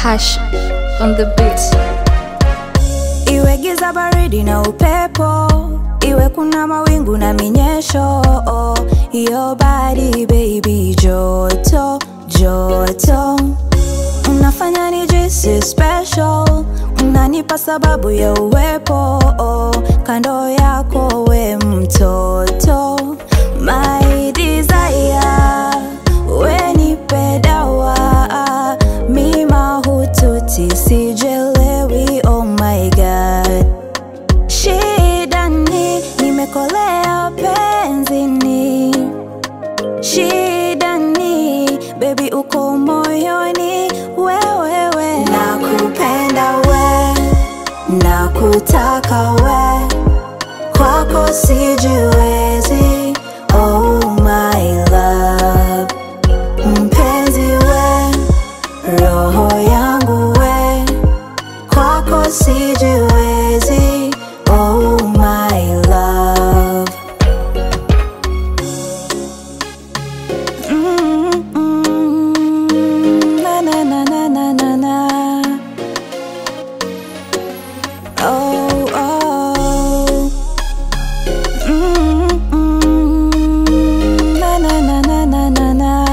Hash on the beat. Iwe giza baridi na upepo, iwe kuna mawingu na minyesho, your body baby, joto joto, unafanya nijisi special, unanipa sababu ya uwepo kando yako, we mtoto, my desire, we nipe dawa, mi mahututi sijelewi, oh my god Shida ni nimekolea penzini, shida ni baby uko moyoni, wewewe nakupenda we, nakutaka we, kwako sijiwezi, oh my love, mpenzi we, roho yangu we, kwako sijiwezi, oh my love. Mm, mm, na, na, na, na, na, na, na. Oh, oh. Mm, mm, na, na, na, na, na, na, na.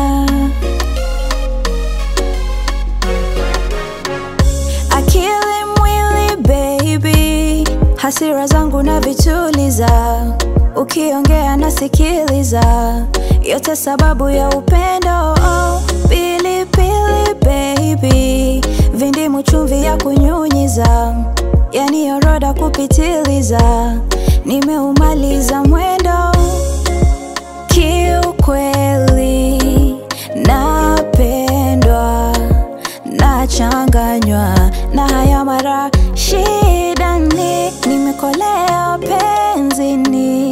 akili mwili baby, hasira zangu na vituliza, ukiongea nasikiliza, yote sababu ya upendo. Oh, pilipili baby, vindimu chumvi ya kunyunyiza, yani oroda kupitiliza, nimeumaliza mwendo kiukweli, napendwa nachanganywa na haya mara shida ni nimekolea penzini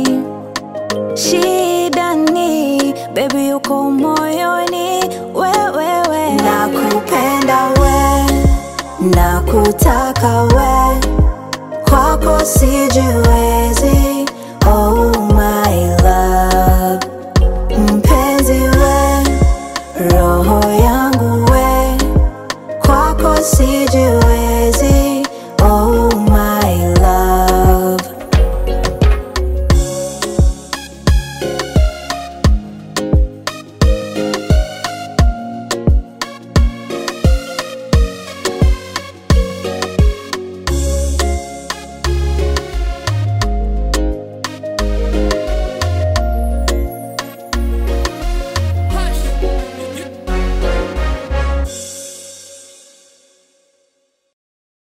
shida ni bebi uko moyoni wewewe nakupenda we nakutaka we kwako sijiwe